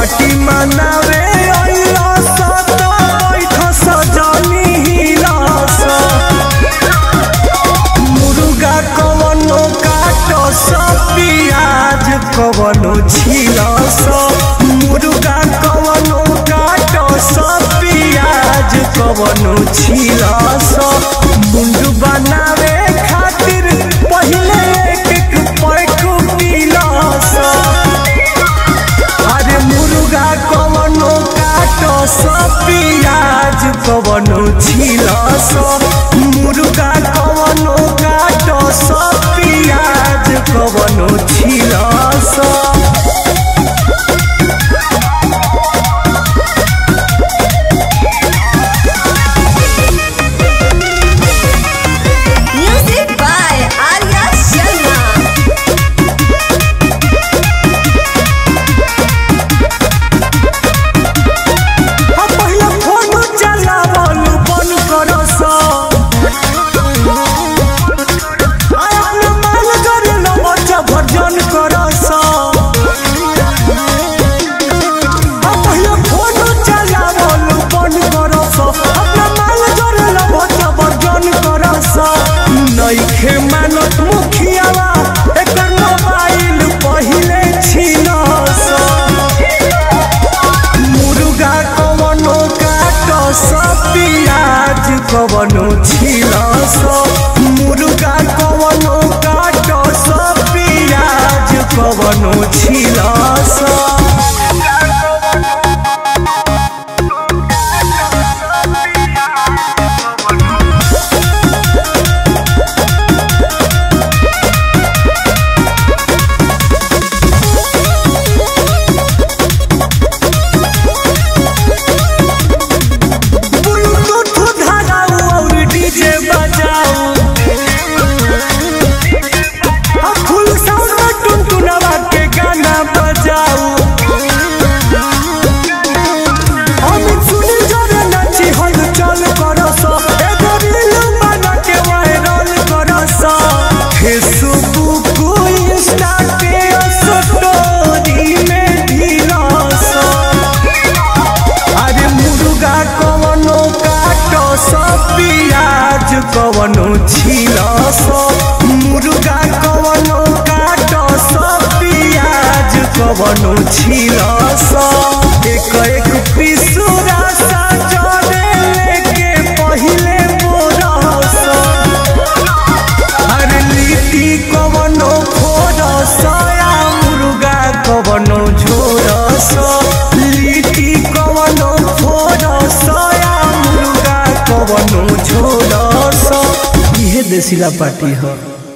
Party मनावे अइला सत बैठ सजनी हिलास मुर्गा कवनो काटो सब पियाज कवनो छिलस मुर्गा कवनो काटो सब पियाज कवनो छिलस मुंडू बनावे खातिर पहिले एक एक पैक पिलस अरे मुर्गा कवनो काटो सब पियाज कवनो छिलस मुर्गा कवनो काटो सब पियाज कवनो छिलस Music by Arya Sharma. हम पहिले फोन चलावल बंद करस आय अपना माल करे न बच्चा भर्जन करस हम पहिले फोन चलावल बंद करस अपना माल करे न बच्चा भर्जन करस नइखे मानत मुखियावा एकर मोबाइल पहिले छिनस मुर्गा कवनो काटो सब पियाज कवनो छिलस मुर्गा कवनो काटो सब पियाज कवनो छिलस ब्लूटूथ धराऊ और डीजे बजाऊ अब फुल साउंड में टुनटुनवा के गाना बजाऊ हम सुनी जरे नची हल चल करस एगो रील बना के वायरल करस फेसबुक इंस्टा के स्टोरी में ढिलस अरे मुर्गा कवनो काटो सब पियाज कवनो छिलस मुर्गा कवनो काटो सब पियाज कवनो छिलस एक एक पिसुरा सजने लेके पहिले बोरस अरे लिट्टी कवनो फोरस या मुर्गा कवनो झोरस लिट्टी कवनो फोरस या मुर्गा कवनो झोरस इहे देसिला पार्टी ह